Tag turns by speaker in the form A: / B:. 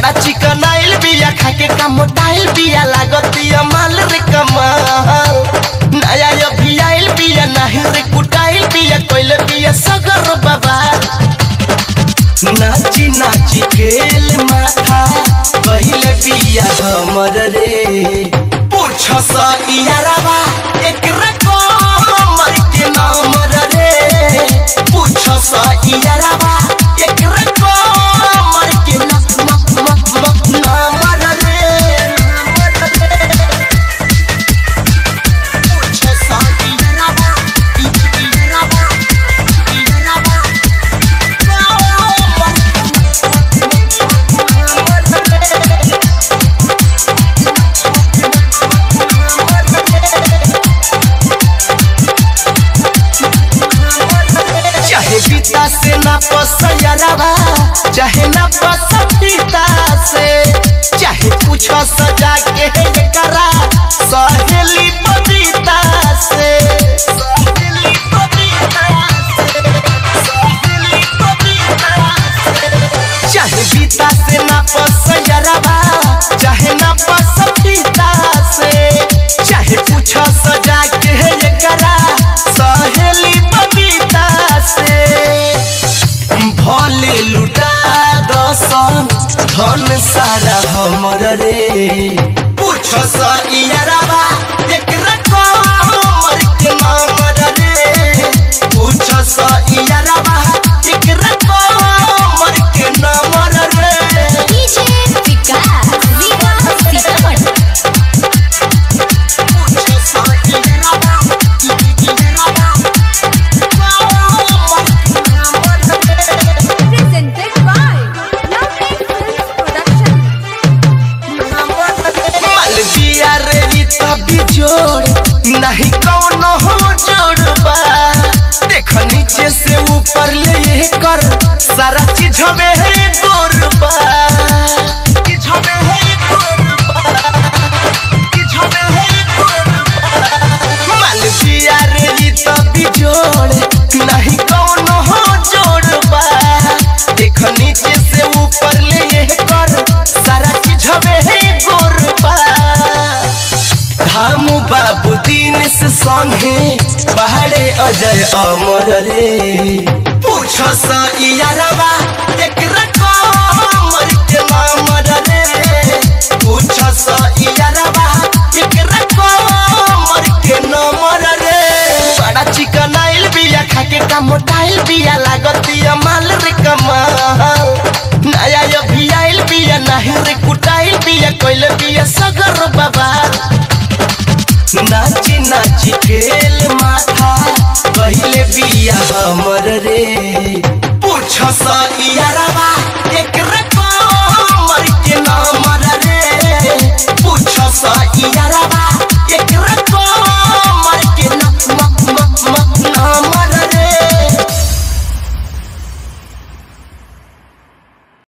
A: बड़ा चिकन आइल बिया खा के का मोटाइल बिया लागतिया माल रे कमाल नया अभी आइल बिया नाही रे कुटाइल बिया कोइले बिया सगर बाबा नाची नाची खेल माथा पहिले बिया हमर रे पूछ सा इयारवा एकरा कमर के नाम रे पूछ सा इयारवा एकरा कमर के नाम नाम रे पूछ सा इयारवा इयारवा इयारवा चाहे बीता से ना पसयरवा चाहे ना पसपीता से चाहे कुछ सजा के है करा सहेली बबीता से सहेली बबीता से सहेली बबीता से चाहे बीता से ना पसयरवा चाहे ना पसपीता से चाहे कुछ सजा के है करा सहेली बबीता से भले लुटा दसन धन सारा हमर रे पूछ सा इयारवा एकरा कमर के नाम रे पूछ सा इयारवा एकरा कमर के नाम रे
B: डीजे विकास विकास सीतामढ़ी
A: पूछ सा इयारवा इयारवा कमर के नाम रे
B: presented by Lovely Films Production
A: Malviya रे री तभी जोड़ नहीं कौनो हो जोड़बा देख नीचे से ऊपर ले ये कर सारा चीज हमें है गोरबा चीज हमें है गोरबा चीज हमें है गोरबा मालविया रे री तभी जोड़ नहीं कौनो हो जोड़बा देख नीचे से ऊपर ले ये कर सारा चीज हमें है गोरबा धामू बाबू दीन से संगे पहाड़े अजय अमर रे पूछ सा इयारवा एकरा कमर के नाम रे पूछ सा इयारवा एकरा कमर के नाम रे बड़ा चिकन आइल बिया खा के का मोटाइल बिया लागतिया माल रे कमाल नया अभी आइल बिया नाही रे कुटाइल बिया कोइले बिया सगर बाबा नाची नाची खेल माथा पहिले बिया हमर रे पूछ सा इयार